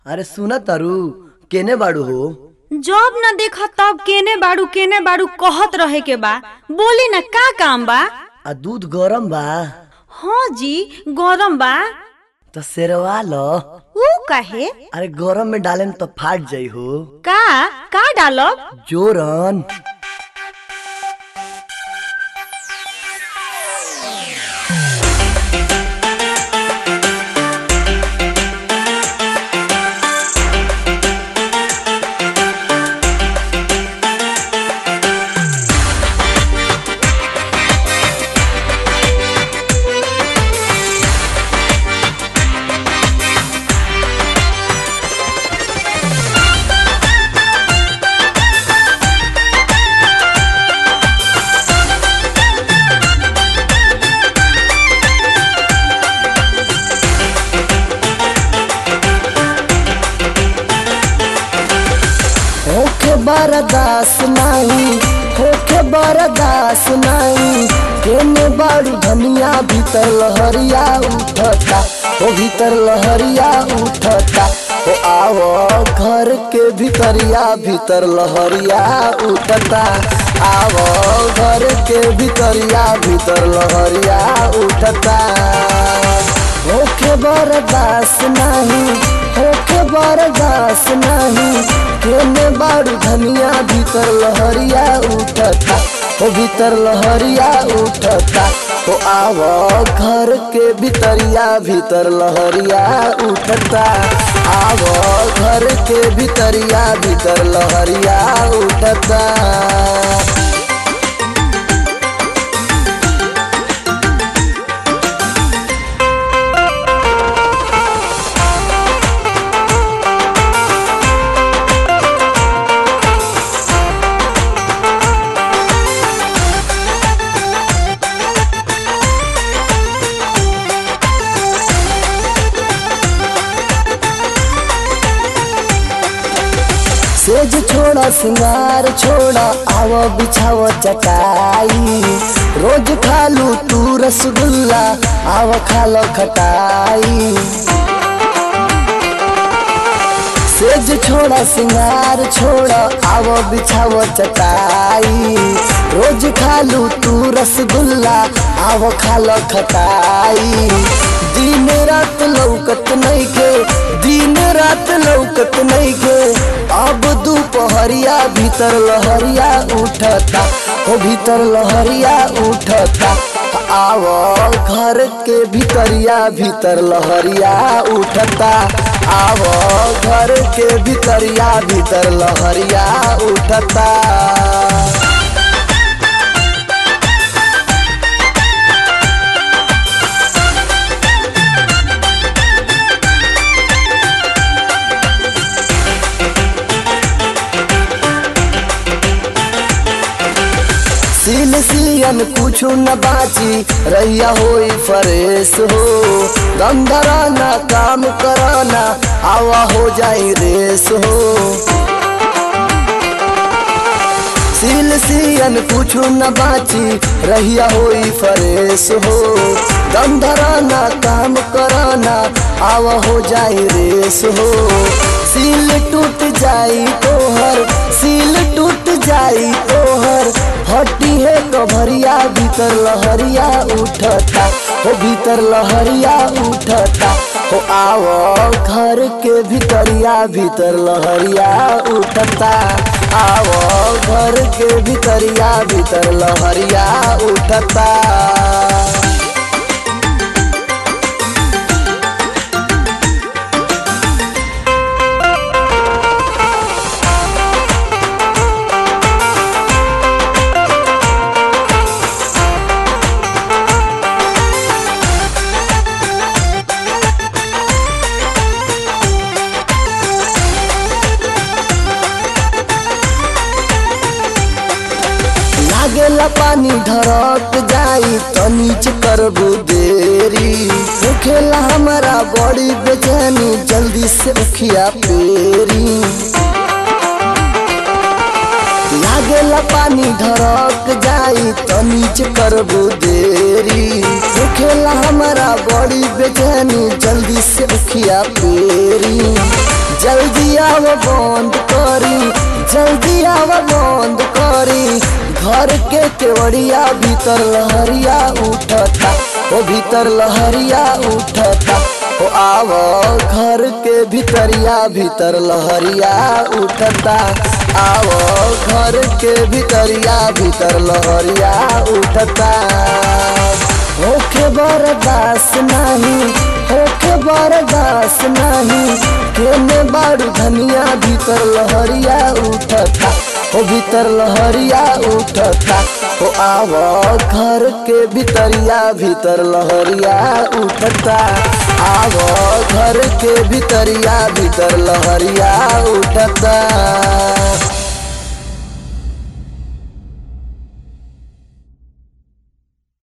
अरे सुन तारू केने बाड़ू हो जब न देखा तब केने बाड़ू केने बाड़ू कहत रहे के बा बोली न का काम बा आ दूध गरम बा हाँ जी गरम बा तो सेरवा लो ऊ कहे अरे गरम में डालेम तो फाट जाई हो का का डालब जोरन होखे बरदास नाही होखे बरदास नाही केने बाड़ू धनिया भीतर लहरिया उठता ओ भीतर लहरिया उठता ओ आवो घर के भीतरिया भीतर लहरिया उठता आवो घर के भीतरिया भीतर लहरिया उठता होखे बरदास नाही होखे बरदास नाही केने बाड़ू धनिया भीतर लहरिया उठता ओ भीतर लहरिया उठता ओ आवो घर के भीतरिया भीतर लहरिया उठता आवो घर के भीतरिया भीतर लहरिया उठता सेज छोड़ा सिंगार छोड़ा आव बिछाव चटाई रोज खालू तू रसगुल्ला आव खालो खटाई सेज छोड़ा सिंगार छोड़ा आव बिछाव चटाई रोज खालू तू रसगुल्ला आव खालो खटाई दिन रात लौकत नहीं के दिन रात लौकत नहीं के अब दोपहरिया भीतर लहरिया उठता ओ भीतर लहरिया उठता आवो घर के भीतरिया भीतर लहरिया उठता आवो घर के भीतरिया भीतर लहरिया उठता सील सियन कुछ न बाची रैया होई फरेश हो दम धराना काम कराना आवा हो जाई रेस हो सील सियन कुछ न बाची रहिया होई फरेश हो दम धराना काम कराना आवा हो जाई रेस हो सील टूट जाई तोहर सील टूट जाई तोहर हटी है कभरिया भीतर लहरिया उठता हो भीतर लहरिया उठता हो आवो घर के भीतरिया भीतर लहरिया उठता आवो घर के भीतरिया भीतर लहरिया उठता लागेला पानी ढरक जाई तो नीचे करबू देरी होखेला हमारा बड़ी बेचैनी जल्दी से उखिया पेरी लागेला पानी ढरक जाई तो नीचे करबू देरी होखेला हमारा बड़ी बेचैनी जल्दी से उखिया पेरी आव बंद करी जल्दी आव बंद करी घर के केवड़िया भीतर लहरिया उठता ओ भीतर लहरिया उठता ओ आव घर के भीतरिया भीतर लहरिया उठता आव घर के भीतरिया भीतर लहरिया उठता होखे बर्दाश्त नहीं होखे बर्दाश्त नहीं केने बारू धनिया भीतर लहरिया उठता ओ भीतर लहरिया उठता ओ आव घर के भीतरिया भीतर लहरिया उठता आव घर के भीतरिया भीतर लहरिया उठता